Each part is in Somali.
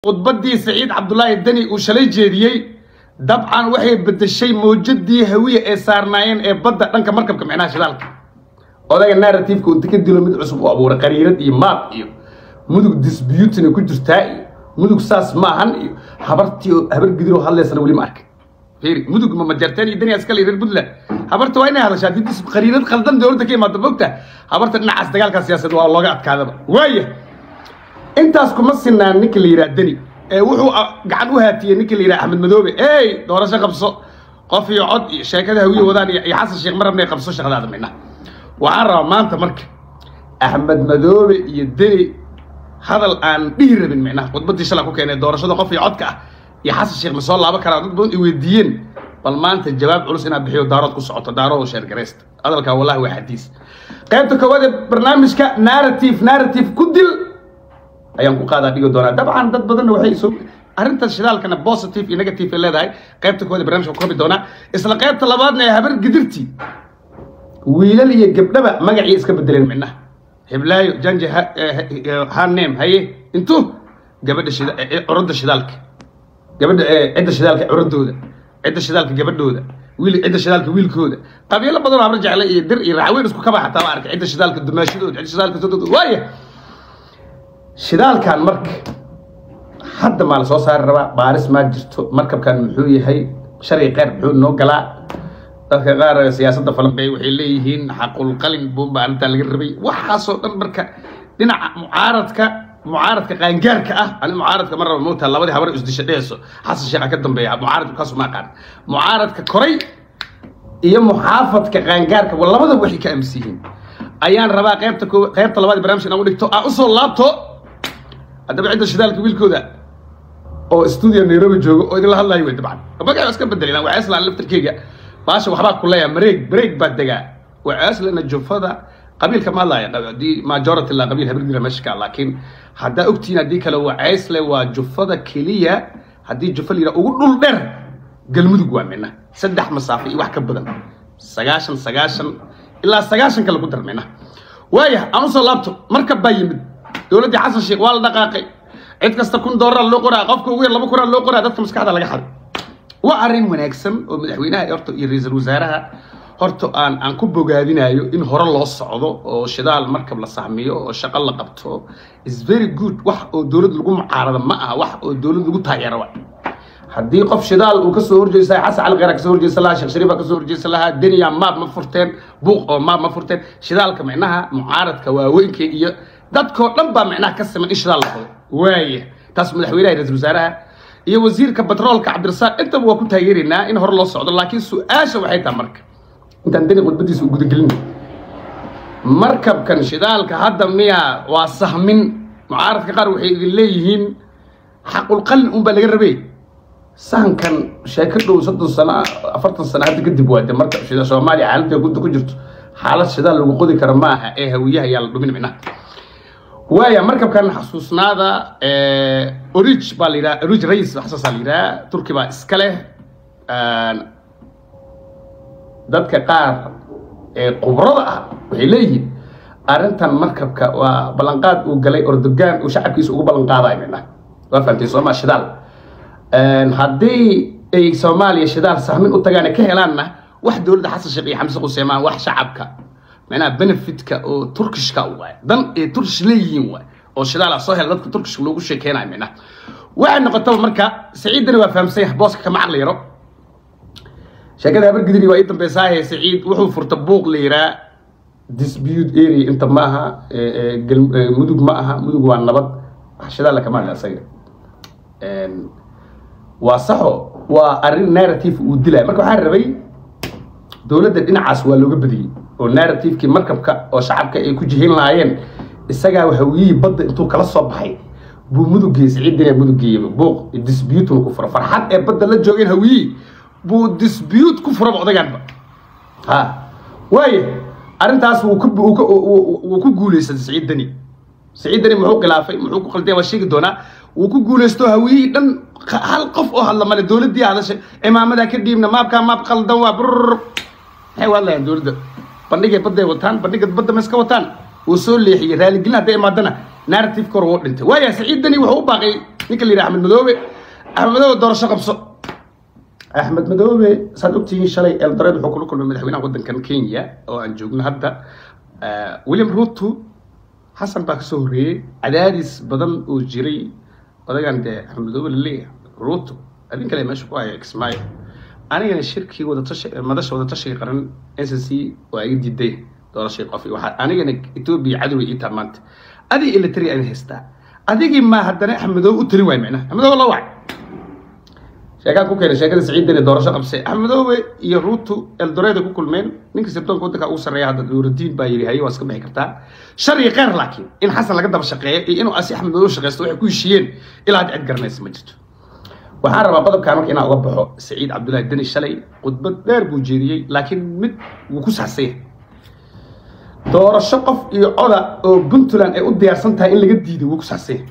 khudbadii saciid cabdulaahi deni uu shalay jeediyey dabcan waxay bedeshay mawjadii hawiye ee saarnaayeen ee badda dhanka markabka micnaha shidaalka odaga narrativeka uu ka dilo mid cusub u abuuray qariirad iyo maab iyo mudug disputina ku jirtaa iyo mudug saas maahan iyo habartii habar gidir oo hadlaysana weli ma arkay fiiri mudug ma majarteen iyo dani askale reer puntland habarta waa inay hadashaa haddii dis qariirad khaldan dowladda ka imaado mogta habarta dhinacaas dagaalka siyaasadeed waa looga adkaadaba waaya intaas kuma sinaan ninka la yidhaha deni ee wuxuu gacan u haatiyey ninka la yidhaha axmed madoobe ey doorasho qabso qof iyo cod iyo sheekada hawiye wadaan iyo iyo xasan sheekh marabna qabso shaqadaada midna waxaan rabaa maanta marka axmed madoobe iyo deni hadal aan dhihi rabin micnaha khudbadii shala ku keenay doorashada qof iyo codka ah iyo xasan sheekh ma soo laaban karaa dad badan i weydiiyeen bal maanta jawaab culus inaad bixiyo daarood ku socoto daarood sheergaraysta hadalkaa wallahi waa xadiis qaybta koowaad ee barnaamijka narrative narrative ku dil ayaan ku qaadaa dhigi doonaa dabcan dad badanna waxay soo arrinta shidaalkana positive iyo negative ay leedahay qaybta koowaad ee barnaamijka ku rabi doonaa isla qaybta labaadna ee habar gidirti wiilal iyo gabdhaba magacii iska bedeleen midnaha hiblaayo janje hanem haye intu gabadha shida curadda shidaalka gabadha cidda shidaalka curadooda cidda shidaalka gabadhooda wiil cidda shidaalka wiilkooda qabiilo badan oo habar jecle iyo dir iyo raaweyn isku kaba xataa ma arkay cidda shidaalka dumaashadooda cidda shidaalka sodooda waaya shidaalkan marka hadda maa la soo saari rabaa baaris maa jirto markabkan muxuu yahay sharci qeyr muxuu noo galaa dadka qaar siyaasadda falanqeey waxay leeyihiin xaqulqalin buunba arrintaa laga rabay waxaasoo dhan marka dhinaca mucaaradka mucaaradka qaangaarka ah ani mucaaradka mar raba moogtaa labadii habar isdisha dheheyso xasan sheekha ka dambeeya mucaaradku kaasu ma aqaan mucaaradka koray iyo muxaafadka qaangaarka wa labada waxay ka aaminsan yihiin ayaan rabaa qaybta qaybta labaad barnaamijka inaan u dhigto aan usoo laabto haddaba cidda shidaalka wiilkooda oo studio nairobi joogo oo idinla hadlayo wey dabcan magaca iska bedelayaan waa islaan laftarkeyga baasha waxbaa ku leeyahay mareeg mareeg baa degaa waa islana jufada qabiilka ma hadlaya haddii majority la qabiil habir dira meesha ka laakiin haddaa ogtihiin haddii kale waa ceysle waa jufada keliya haddii jufa la yidhaha ugu dhul dheer galmudug waa mina saddex masaafo iyo wax ka badan sagaashan sagaashan ilaa sagaashan kale ku dar mina waaya aan usoo laabto markab baa yimid dowladdii xasan sheekh waa la dhaqaaqay cid kasta kun doolara loo qoraa qofka ugu yar laba kunaa loo qoraa dadka maskaxda laga xaday waa arrin wanaagsan oo madaxweynaha horta iyo ra-iisul wasaaraha horta aan aan ku bogaadinayo in hore loo socdo oo shidaal markab la sahmiyo oo shaqo la qabto is very good wax oo dowlad lagu mucaarado ma aha wax oo dowlad lagu taageero wa haddii qof shidaal uu kasoo horjeesta xasan cali khayra kasoo horjeesta lahaa sheekh shariifa kasoo horjeesta lahaa deniya maab ma furteen buuq oo maab ma furteen shidaalka micnaha mucaaradka waaweynka iyo dadkoo dhan baa micnaha ka siman in shidaal la qabo waaya taas madaxweynaha ra-iisul wasaaraha iyo wasiirka batroolka cabdirasaaq intaba waa ku taageeraynaa in hore loo socdo laakiin su-aasha waxay tahay marka intaan deni khudbadiisa u gudagelin markabkan shidaalka hadda miya waa sahmin mucaaradka qaar waxay idin leeyihiin xaqulqalin unbaa laga rabay sahankan sheeko dhow soddon sano afartan sano hadda kadib waade marka soomaaliya xaaladda gudda ku jirto xaalad shidaal lagu qodi karo ma aha ee hawiyaha yaa la dhumin micnaha waaya markabkan xasuusnaada orij baa la yidhaha orij rais waxsaasaa la yidhaha turki baa iska leh dadka qaar ee khubrada ah waxay leeyihiin arrintan markabka waa ballanqaad uu galay ordogan uu shacabkiisa ugu ballanqaadayo micnaha waa fahamtay sooma shidaal haddii ay soomaaliya shidaal sahmin u tagaan ka helaanna wax dowladda xasan sheekh iyo xamse quseemaan wax shacabka macnaha benefitka oo turkishka waay dan ee turkish leeyihiin waay oo shidaal ah soo hela dadka turkishka loogu sheekeynayo micnaha waxay noqotaba marka saciiddani waa fahamsan yahay booska kama caqli yaro sheekada habar gidiri waa ii dambeysaahe saciid wuxuu furta buuq la yiraa dispute area inta ma aha mudug ma aha mudug waa nabad wax shidaal kama hadla asaga waa saxo waa arrin narrative uu dilaya marka waxaan rabay dowladda dhinacaas waa looga badiyey oo narrativekii markabka oo shacabka ay ku jihin lahaayeen isagaa hawiyihii badda intuu kala soo baxay buu muduggeey siciidina muduggeeyaba buuq disputuna ku fura farxad ee badda la joogeen hawiyihii buu dispute ku furaba odaganba ha waaya arrintaas wuu ku guuleystay siciid deni siciid deni muxuu khilaafay muxuu ku qalday waa sheegi doonaa wuu ku guulaysto hawiyihii dhan hal qof oo hadla male dowladdii hadashay cimaamadaa ka dhiibna maabkaa maab qaldan waa brr maxay u hadlayaan dowladda bandhigay badday wataan bandhiga badda ma iska wataan wuu soo leexiyey raaligelin hadday imaadana narrative kor wuu dhintay waaya saciid deni wuxuu u baaqay ninka la yidhaha axmed madoobe axmed madoobe doorasho qabso axmed madoobe saad ogtihiin shalay eldoreed wuxuu kula kulmay madaxweynaha waddankan kenya oo aan joogno hadda william ruto xasan baa kasoo horreeyey cadaadis badan oo jiray odagan dee axmed madoobe laleeyahay ruto adin kale meesha ku haya kismaayo anigana shirkii wadatashi madasha wadatashiga qaran n c c waa iga diiday doorashii qof waxaa anigana etoobiya cadoway ii taa maanta adig ilatari aan haystaa adigii ma haddana axmedoobe u tali waay macnaha axmedoobe la wacay sheekaan ku keenay sheekada siciidani doorasho qabsay axmedoobe iyo ruutu eldoreeda ku kulmeen ninka sirdoonka waddanka ugu sarreeya hadda nuurudiin baa yidhi haye waa iska bixi kartaa sharci qeyr laakiin in xasan laga daba shaqeeyo iyo inuu asi axmed madoobe shaqeysto waxay ku heshiiyeen ilaa hadda cid garanaysa ma jirto waxaan rabaa qodobkaan marka inaan uga baxo saciid cabdullaahi deni shalay khudbad dheer buu jeediyey laakiin mid wuu ku saxsanya doorasho qof iyo coda oo puntland ay u diyaarsan tahay in laga diiday wuu ku saxsanya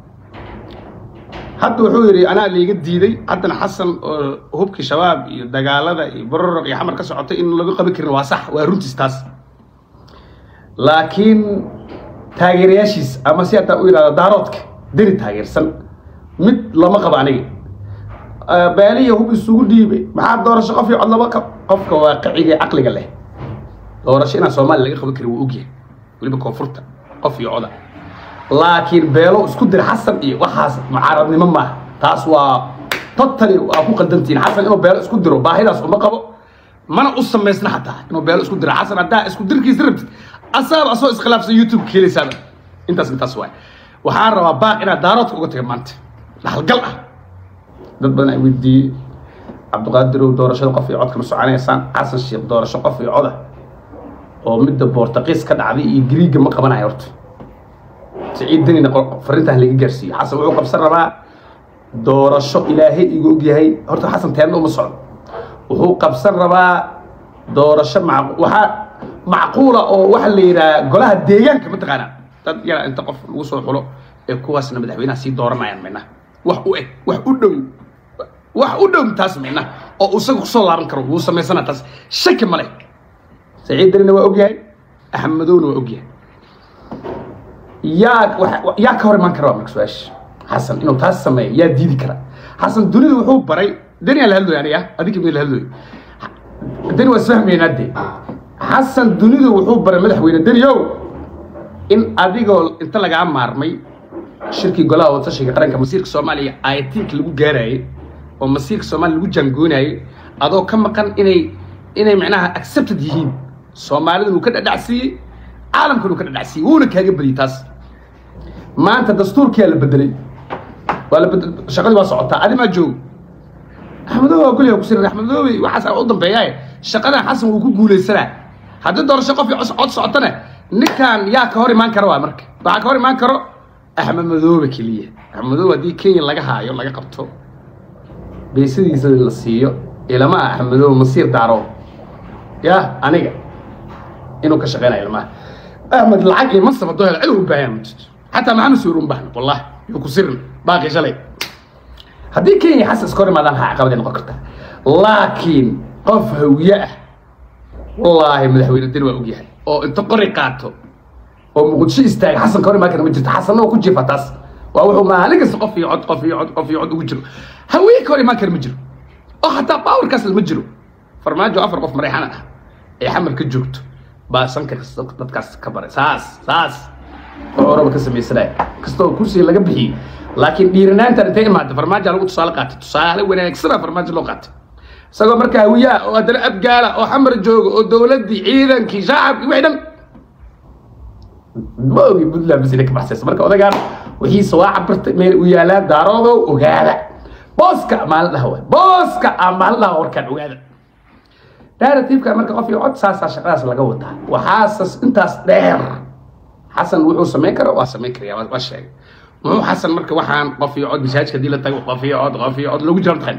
hadda wuxuu yidhi anaa layga diiday haddana xasan oo hubkii shabaab iyo dagaalada iyo bororaq iyo xamar ka socotay in laga qaban karin waa sax waa runtiis taas laakiin taageerayaashiis ama si hataa u yidhahdo daaroodka deni taageersan mid lama qabo aniga baaliya hub isugu dhiibay maxaa doorasho qof iyo cod laba qofka waaqiciga caqliga leh doorasho inaan soomaaliya laga qaban karin waa ogyahay weliba koonfurta qof iyo coda laakiin beelo isku dir xasan iyo waxaas mucaaradnimo maaha taas waa totally waa ku qaldantihin xasan inuu beelo isku diro baahidaas uma qabo mana u samaysna xataa inuu beelo isku diro xasan haddaa isku dirkiisa rabtid asaaba asoo iskhilaafsan youtube keelaysaaba intaas intaas waay waxaan rabaa baaq inaad daaroodka uga taga maanta dhaxalgal ah dad badan ay weydiiyey cabdiqaadirow doorashada qof iyo codka ma soconaysaan xasan sheekh doorasho qof iyo coda oo midda boortaqiis ka dhacday iyo griiga ma qabanayo horta siciid denina farintaan laga gaarsiiyo xasan wuxuu qabsan rabaa doorasho ilaahay igu ogyahay horta xasan teedna uma socdo wuxuu qabsan rabaa doorasho mac waxaa macquula oo waxa la yidhaha golaha deegaanka mataqaanaa dad yara inta qof lagu soo xulo ee kuwaasna madaxweynaha sii dooranayaan minaha wax u eg wax u dhow wax u dhow taas minaha oo isaga kusoo laaban karo wuu samaysana taas shaki ma leh saciid denina waa ogyahay axmedowna waa ogyahay yaa yaa ka hor imaan kara waa marka su-aasha xasan inuu taas sameeyo yaa diidi kara xasan dunida wuxuu baray deniyaa la hadlooyo aniga adinka mid la hadlooyo deni waa isfahmaynaa dee xasan dunidu wuxuu baray madaxweyne deniow in adigoo inta lagaa maarmay shirkii golaha wadatashiga qaranka masiirka soomaaliya ayatiinka lagu gaarayay oo masiirka soomaaliya lagu jaangoonayay adoo ka maqan inay inay macnaha accepted yihiin soomaalidun uu ka dhadhacsiiyey caalamkan uu ka dhadhacsiiyey wuuna kaaga badiyey taas maanta dastuurkiyaa la bedelay waa la bedel shaqadii waa socotaa adi maa joogo axmedoobe waa goliga kusiran axmedoobe waxaas u dambeeyaaye shaqadan xasan wuu ku guulaysanaa haddii doorasho qof cod socotana ninkan yaa ka hor imaan kara waa marka waxaa ka hor imaan karo axmed madoobe keliya axmed madoobe haddii kenya laga haayo laga qabto beesadiisa la siiyo ilama ah axmed madoobe masiir daaro ya aniga inuu ka shaqeynayo ilmaha axmed lacag iyo mansab haddoo helo cid u baahan ma jirto xataa maxamed suur un baahna wallahi yuu ku sirin baaqi shalay haddii kenya xasan iska hor imaadaan ha caqabaday noqon kartaa laakiin qof hawiye ah wallaahi madaxweyne deni waa ogyahay oo inta qori qaato oo muqdisho istaaga xasan ka hor imaan kara ma jirto xasanna waa ku jiifa taas waa wuxuu maalin kasta qof iyo cod qof iyo cod qof iyo cod ugu jiro hawiye ka hor imaan kara ma jiro oo xataa baawarkaas ma jiro farmaajo afar qof marayxana ah ee xamar ka joogto baa sanka dadkaas ka baray saas saas oo oraba ka samaysanaya kastoo kursiga laga bixiyey laakiin dhiiranaantan intay imaada farmaajo lagu tusaale qaatay tusaale wanaagsana farmaajo loo qaatay isagoo marka hawiyaa oo haddana abgaala oo xamar jooga oo dowladdii ciidankii shacabkii wixii dhan ma ogi puntland basina ka baxsaysa marka odagaan wixiisa waa cabirtay meel u yaalaa daaroodow ogaada booska maalin dhaha waay booska aa maalin dhaha warkaan ogaada narrativeka marka qof iyo cod saasaa shaqadaas laga wadaa waxaasas intaas dheer xasan wuxuu samayn kara waa samayn karaya waa sheegay muxuu xasan marka waxaan qof iyo cod masaajidka hadii la tago qof iyo cod qof iyo cod lagu jiro tahay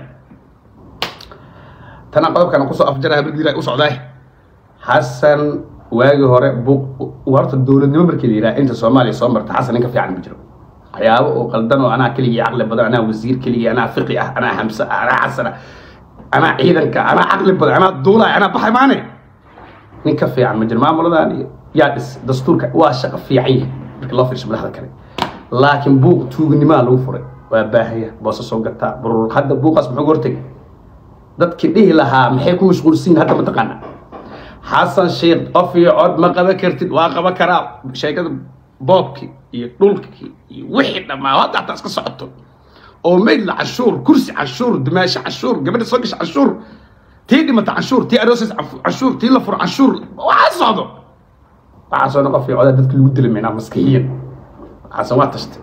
tana qodobkan kusoo afjaraha bardiila u socdaay xasan waagii hore horta dowladnimo markii la yidhaha inta soomaaliya soo marta xasan ninka fiican ma jiro waxyaabo oo qaldan oo anaa keligii caqli badan anaa wasiir keligii anaa fiqi ah anaa hamse ah anaa xasan ah anaa ciidanka anaa caqli badan anaa duulaay anaa baxay maane nin ka fiican ma jiro maamuladan iyo yaa dhis dastuurka waa shaqo fiican yahay marka loo fiirsho madaxda kale laakiin buuq tuuganimaa lagu furay waa baahaya boosa soo gataa burur hadda buuqaas muxuu hortegi dadkii dhihi lahaa maxay ku mashquulsiin hadda mataqaana xasan sheekh qof iyo cod ma qaban kartid waa qaban karaa sheekada boobkii iyo dhulkii iyo wixii dhammaa hadda hataa iska socoto oo maydla cashuur kursi cashuur dimaasho cashuur gabadha soo gasha cashuur tii dhimata cashuur tii aroosas cashuur tii la furo cashuur waxaa socdo waxaasoo dhan qof iyo codaa dadka lagu dila meynaa maskixiyan waxaasan waa tashtay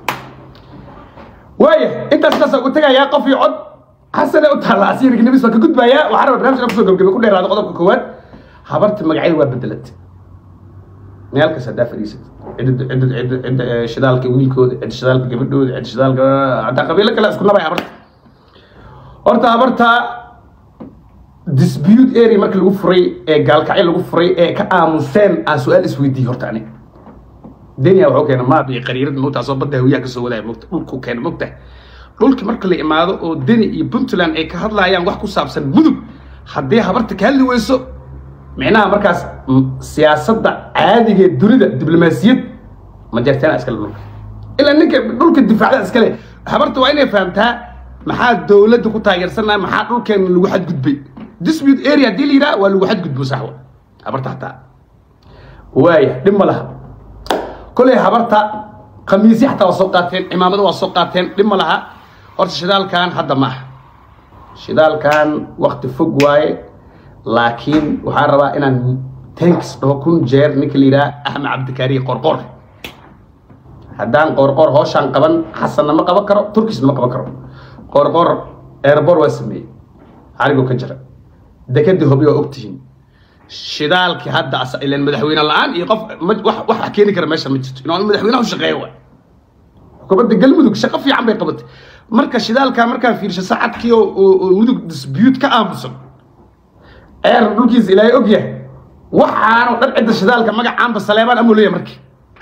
waaya intaas intaas ugu tegayaa qof iyo cod xasane u taalla asiyirka nabis baa ka gudbayaa waxaa raba barnaamijka kusoo gabagabay ku dheeraada qodobka koowaad habarta magacyada waa bedelatay meel kasta haddaa fadhiisat cidda cidda cidda cidda shidaalka wiilkooda cidda shidaalka gabadhooda cidda shidaalka hataa qabiilo kale isku nabay habarta horta habarta dispute area marka lagu furay ee gaalkacyo lagu furay ee ka aamuseen aan su-aal isweydiiyey horta aniga denia wuxuu keena maab iyo qariirad mogtaasoo badda hawiyaha kasoo wadaya mogta dhulku keena mogta dhulki marka la imaado oo deni iyo puntland ay ka hadlayaan wax ku saabsan mudug haddii habarta ka hadli weyso micnaha markaas siyaasadda caadiga ee dunida diblomaasiyad ma jarteena iskale dhulka ilaa ninka dhulka difaacda iskale habarta waa inay fahamtaa maxaa dowladda ku taageersanaa maxaa dhulkeena lagu xadgudbay dispute area haddii la yidhaha waa lagu xadgudbo saxwa habarta hataa waaya dhib ma laha kolay habarta khamiisyi xataa waa soo qaateen cimaamado waa soo qaateen dhib ma laha horta shidaalkan hadda ma aha shidaalkan wakti fog waaye laakiin waxaan rabaa inaan tanks dhaho kun jeer ninka la yidhaha axmed cabdikaariye qorqor haddaan qorqor hooshaan qaban xasanna ma qaban karo turkisna ma qaban karo qorqor erbor waa sameeyey xarigoo ka jira dekadii hobi waa ogtihiin shidaalkii hadda ilan madaxweyne la-aan iyo qof wax keeni kara meesha ma jirto inuu madaxweynaha u shaqeeya waay xukuumadda galmudug shaqo fiican bay qabatay marka shidaalkaa markaa fiirsho saacadkii oo mudug dispute ka aamusan ceer dhulkiisa ilaahay og yahay waxaanu dhan cidda shidaalka magacaanba saleebaan amuu leeyahay markii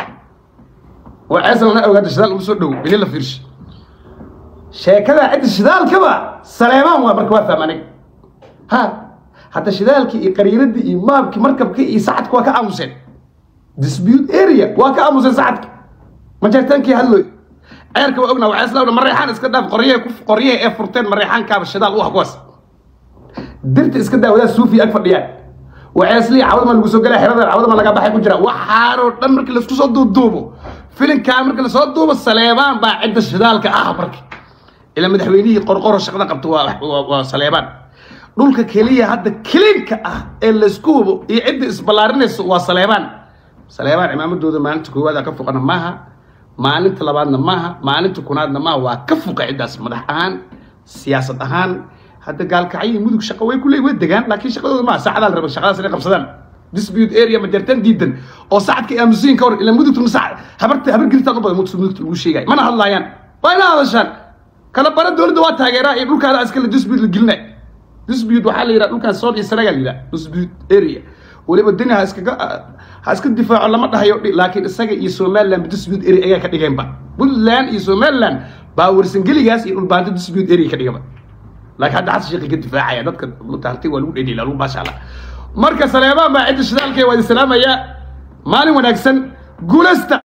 waa ceeslana ogaada shidaal uma soo dhow ini la fiirsho sheekada cidda shidaalkaba saleebaan waa marka waa faham aniga ha hadda shidaalkii iyo qariiradii iyo maabkii markabkii iyo sacadka waa ka aamuseen dispute area waa ka aamuseen sacadka majeertaankii hadlooy ceerka waa ognaa waxaaslawna mareexaan iska dhaaf qoryahe qoryahe ee furteen mareexaankaaba shidaal u ah kuwaas dirta iska daa wadaa suufi ag fadhiyaan waxaaslii cawdama lagu soo galaa xerada cawdama laga baxay ku jira waxaanoo dhan markii laisku soo duuduubo filinkaa markii lasoo duubo saleebaan baa cidda shidaalka ah marka ilaa madaxweynihii qorqoro shaqada qabta waa saleebaan dhulka keliya hadda kiliinka ah ee laysku hubo iyo cidda isballaarinayso waa saleebaan saleebaan cimaamadooda maalinta koowaada ka fuqana maaha maalinta labaadna maaha maalinta kunaadna maaha waa ka fuqa ciddaas madax ahaan siyaasad ahaan hadda gaalkacyo mudug shaqo way kuley way degaan laakiin shaqadooda maaha saacadaa la raba shaqadaas inay qabsadaan dispute area majartaan diidan oo saacadka aamusiin ka hor ilaa mudugta saac habarta habar gelitaan u badan mudugta lagu sheegay mana hadlaayaan waa ina hadashaan kala bara dowladda waa taageeraa iyo dhulkaada iskale dispute la gelinay dispute waxaa la yidhaha dhulkan sood iyo sanaga la yidhaha dispute area weliba deni ha iskaga ha iska difaaco lama dhahayo laakiin isaga iyo somaliland dispute area ayaa ka dhigeenba puntland iyo somaliland baa warsangeligaas iyo dhulbaanto dispute area ka dhigaba laakiin hadda xasan sheekhi ka difaacaya dadka harti waa lagu dhedhila lagu maasha allah marka saleebaan baa cidda shidaalkee waa idin salaamaya maalin wanaagsan guulasta